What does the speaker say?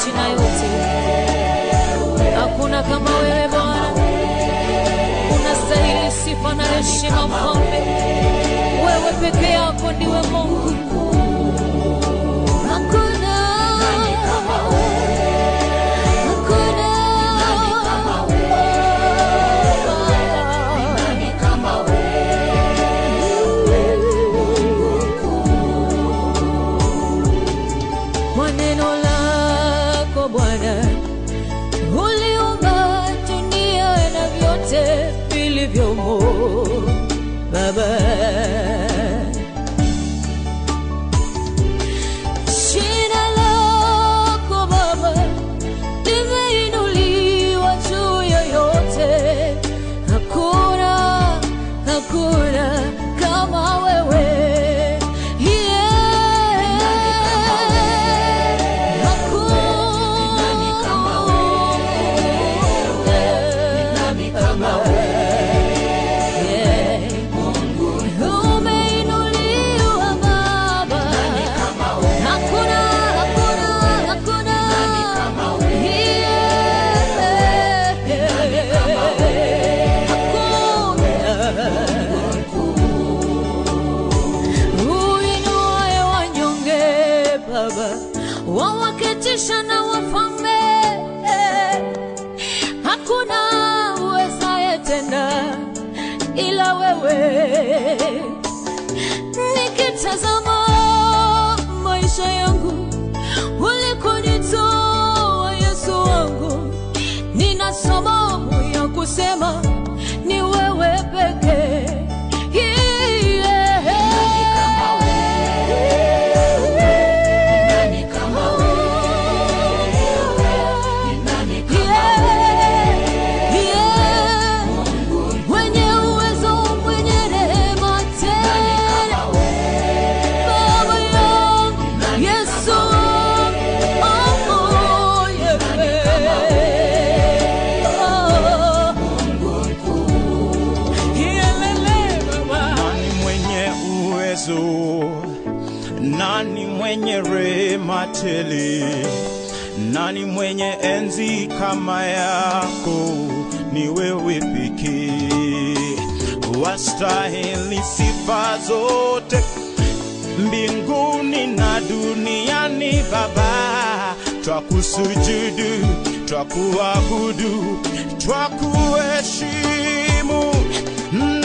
nchi na yote. Hakuna kama wewe Bwana, unastahili sifa na heshima Mfalme. Wewe peke yako ndiwe Mungu, hakuna hakuna kwa neno lako Bwana uliumba dunia na vyote vilivyomo Baba. Jina lako Baba limeinuliwa juu ya yote, hakuna hakuna kama wewe yeah. Umeinuliwa Baba, hakuna hakuna hakuna uinuaye wanyonge Baba, wawaketisha na wafalme, hakuna uwezaye tena ila wewe. Nikitazama maisha yangu ulikonitoa Yesu wangu, nina sababu ya kusema ni wewe pekee. Mwenye uwezo, mwenye rehema tele, Baba yangu Yesu, oh, oh, yeah. Oh. Yelele, Baba. Nani mwenye uwezo? Nani mwenye rehema tele? Nani mwenye enzi kama yako? Ni wewe pekee, wastahili sifa zote mbinguni na duniani. Baba, twakusujudu, twakuabudu, twakuheshimu